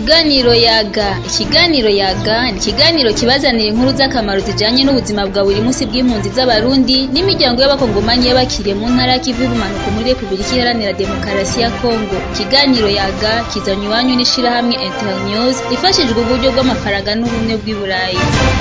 Ikiganiro yaga ikiganiro yaga ni ikiganiro kibazanira inkuru z'akamaro zijanye n'ubuzima bwa buri munsi bw'impunzi z'abarundi n'imiryango y'abakongomanyi y'abakiriye mu ntara y'ikivu y'ubumanuko muri repubulika iharanira demokarasi ya kongo ikiganiro yaga kizanye iwanyu n'ishirahamwe internews ifashijwe uburyo bw'amafaranga n'ubumwe bw'i burayi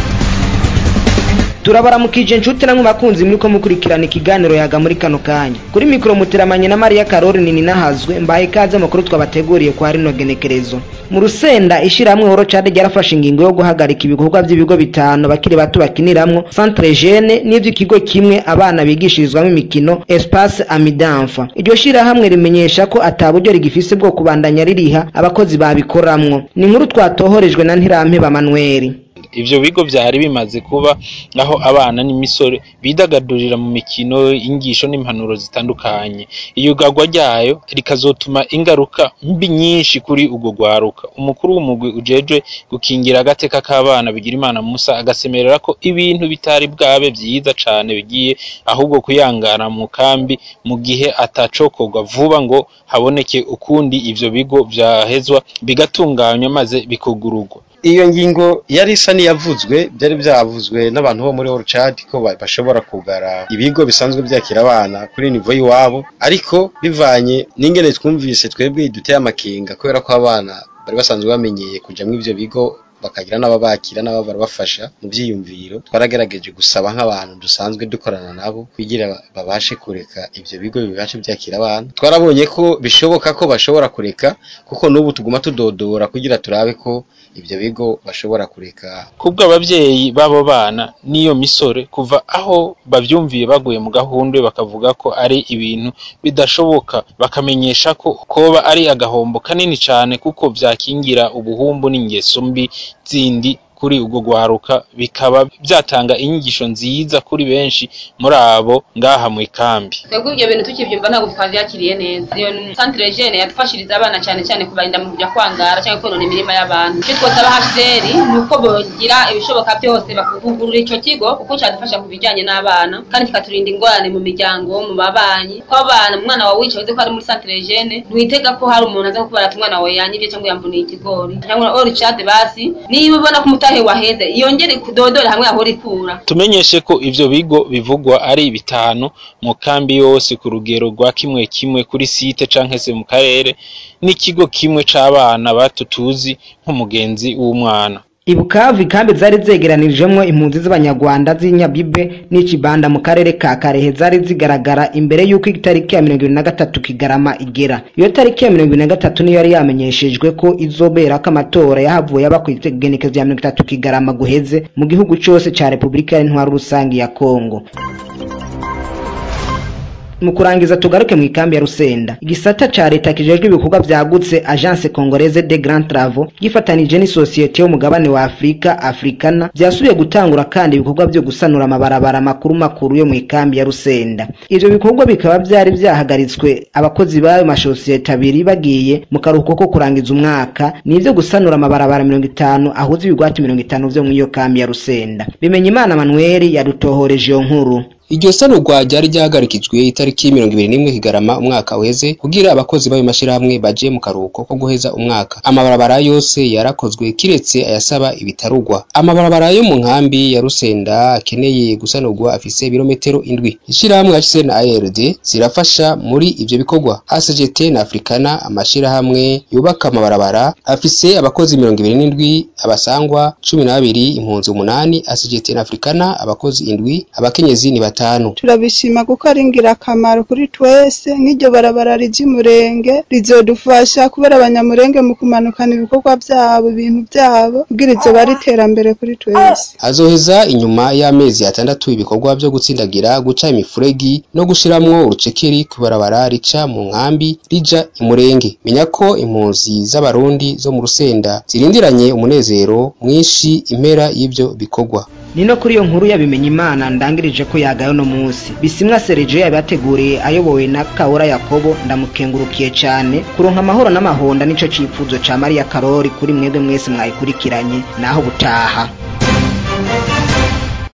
turabaramukije inshuti namwe bakunzi muriko mukurikirana ikiganiro yaga muri kano kanya kuri mikoro muteramanye na mariya karori nini nahazwe mbaye ikaze amakuru twabateguriye kwa rino genekerezo mu rusenda ishirahamwe horocade ryarafashe ingingo yo guhagarika ibikorwa by'ibigo bitanu bakiri bato bakiniramwo centre jeune n'ivy'ikigo kimwe abana bigishirizwamo imikino espace amidanfa iryo shirahamwe rimenyesha ko ata buryo rigifise bwo kubandanya ririha abakozi babikoramwo ni inkuru twatohorejwe na ntirampeba manueli ivyo bigo vyari bimaze kuba aho abana n'imisore bidagadurira mu mikino ingisho n'impanuro zitandukanye iyugarwa ryayo rikazotuma ingaruka mbi nyinshi kuri urwo rwaruka umukuru w'umugwi ujejwe gukingira agateka k'abana bigira imana musa agasemerera ko ibintu bitari bwabe vyiza cane bigiye ahubwo kuyangana mu kambi mu gihe atacokorwa vuba ngo haboneke ukundi ivyo bigo vyahezwa bigatunganywa maze bikugururwa iyo ngingo yari isa n'iyavuzwe byari byavuzwe n'abantu bo muri Orchard ko bashobora kugara ibigo bisanzwe byakira abana kuri nivo y'iwabo ariko bivanye n'ingene twumvise twebwe duteye amakenga kubera ko abana bari basanzwe bamenyeye kuja muri ivyo bigo bakagira n'ababakira n'abo barabafasha mu byiyumviro twaragerageje gusaba nk'abantu dusanzwe dukorana nabo kugira babashe kureka ivyo bigo bibashe byakira abana twarabonye ko bishoboka ko bashobora kureka kuko n'ubu tuguma tudodora kugira turabe ko ivyo bigo bashobora kureka kubwo abavyeyi b'abo bana n'iyo misore kuva aho bavyumviye baguye mu gahundwe bakavuga ko ari ibintu bidashoboka bakamenyesha ko koba ari agahombo kanini cane kuko vyakingira ubuhumbu n'ingeso mbi zindi kuri ubwo gwaruka bikaba byatanga inyigisho nziza kuri benshi muri abo ngaha mu ikambi twebwe ibyo bintu tukivyumva ntabwo twavyakiriye neza iyo centre jeune yadufashiriza abana cyane cyane kubarinda mu kujya kwangara cyangwa konona imirima y'abantu icyo twosaba HCR ni uko bogira ibishoboka byose bakuvugurura ico kigo kuko cyadufasha ku bijyanye n'abana kandi kikaturinda ingorane mu miryango mu babanyi ko abana umwana wawe wicaye uzi ko ari muri centre jeune ntiwitega ko hari umuntu aza kukubara ati umwana wawe yanyibye cyangwa yamvuniye ikigori cyangwa orchard basi niba ubona ko umutahe waheze yongere kudodora hamwe ahora ikura tumenyeshe ko ivyo bigo bivugwa ari bitanu mu kambi yose ku rugero rwa kimwe kimwe kuri site canke se mu karere n'ikigo kimwe c'abana bato tuzi nk'umugenzi w'umwana ibukavu ikambi zari zegeranirijemwo impunzi z'abanyarwanda z'inyabibe n'ikibanda mu karere ka karehe zari zigaragara imbere y'uko itariki ya mirongo ibiri na gatatu kigarama igera iyo tariki ya mirongo ibiri na gatatu niyo yari yamenyeshejwe ko izoberako amatora yahavuye aba kw'igenekezo rya mirongo itatu kigarama guheze mu gihugu cose ca repubulika y'intwaro rusangi ya kongo mu kurangiza tugaruke mu ikambi ya Rusenda igisata ca leta kijejwe ibikorwa vyagutse agence congolaise de grand travaux gifatanije n'isosiyete yo mugabane wa Afrika Africana vyasubiye gutangura kandi ibikorwa vyo gusanura amabarabara makuru makuru yo mu ikambi ya Rusenda ivyo bikorwa bikaba vyari vyahagaritswe abakozi b'ayo masosiyete abiri bagiye mu karuhuko ko kurangiza umwaka nivyo gusanura amabarabara mirongo itanu ahuza ibigwati mirongo itanu vyo mw'iyo kambi ya Rusenda bimenya imana Manuel yadutohoreje iyo nkuru iryo sanurwa ryari ryahagarikijwe itariki mirongo ibiri n'imwe kigarama umwaka uheze kugira abakozi b'ayo mashirahamwe baje mu karuhuko ko guheza umwaka amabarabara yose yarakozwe kiretse ayasaba ibitarugwa amabarabara yo mu nkambi ya rusenda akeneye gusanurwa afise ibirometero indwi ishirahamwe HCR na ARD zirafasha muri ivyo bikorwa ACGT na Africana amashirahamwe yubaka amabarabara afise abakozi mirongo ibiri n'indwi abasangwa cumi na babiri impunzi umunani ACGT na Africana abakozi indwi abakenyezi ni batanu turabishima kuko ari ingirakamaro kuri twese nk'iryo barabara ry'umurenge rizodufasha kubera abanyamurenge mu kumanukana ibikorwa byabo ibintu byabo kugira izo bari iterambere kuri twese azoheza inyuma y'amezi atandatu ibikorwa vyo gutsindagira guca imifuregi no gushiramwo urucekeri ku barabara rica mu nkambi rija imurenge menya ko impunzi z'abarundi zo mu rusenda zirindiranye umunezero mwinshi impera y'ivyo bikorwa ni no kuri iyo nkuru yabimenye imana ndangirije ko yagayo no munsi bisimwa sergio yabateguriye ayobowe na kabura yakobo ndamukengurukiye cyane kuronka amahoro n'amahonda nico cifuzo ca mariya karori kuri mwebwe mwese mwayikurikiranye naho butaha